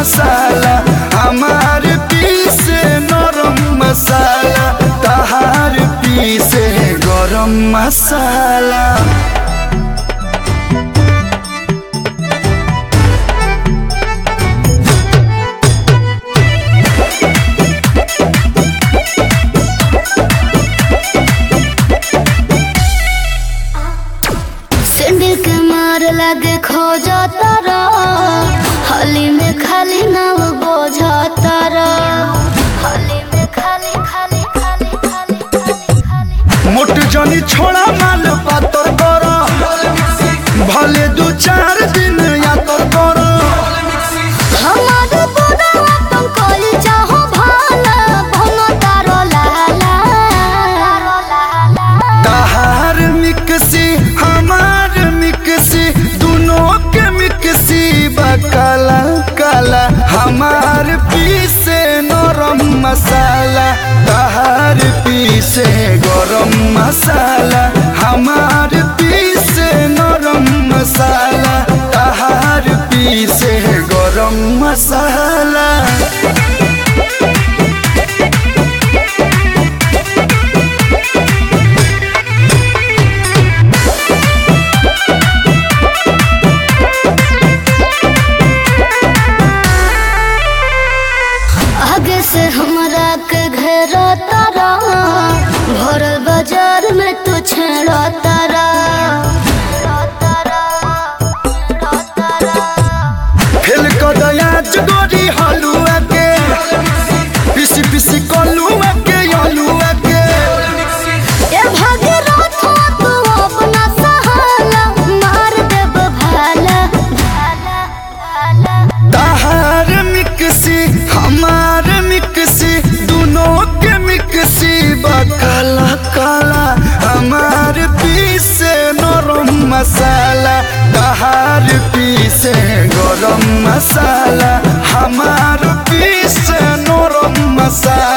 मसाला हमार पीसे नरम मसाला तहार पीसे गरम मसाला सिंडी के मार लगे खो जाता रा हली में खाली नाव बोझा तारा हली में खाली खाली खाली खाली खाली खाली मोट जनी छोड़ा माल पातर कर भले दू चार दिन यातर कर हमार बुढ़ावा तुम कोई चाहो भाला भनो तारो लाला तहार मिक्सी हमार मिक्सी दोनों के मिक्सी बा काला काला हमार पीसे नरम मसाला तहार पीसे गरम मसाला हमार पीसे नरम मसाला तहार पीसे गरम मसाला आगे से हमरा के घेरा तारा भरल बाजार में तू छेड़ा तारा फेल कदयाच गोरी हलुआ के पिसी पिसी कलुआ के अलुआ के ए भागीरथ तू अपना सहाला मार देब भाला भाला भाला तहार मिक्सी हमार मिक्सी दोनों के मिक्सी बा काला काला हमार पीसे नरम मसाला तहार पीसे गरम मसाला हमार पीसे नरम मसाला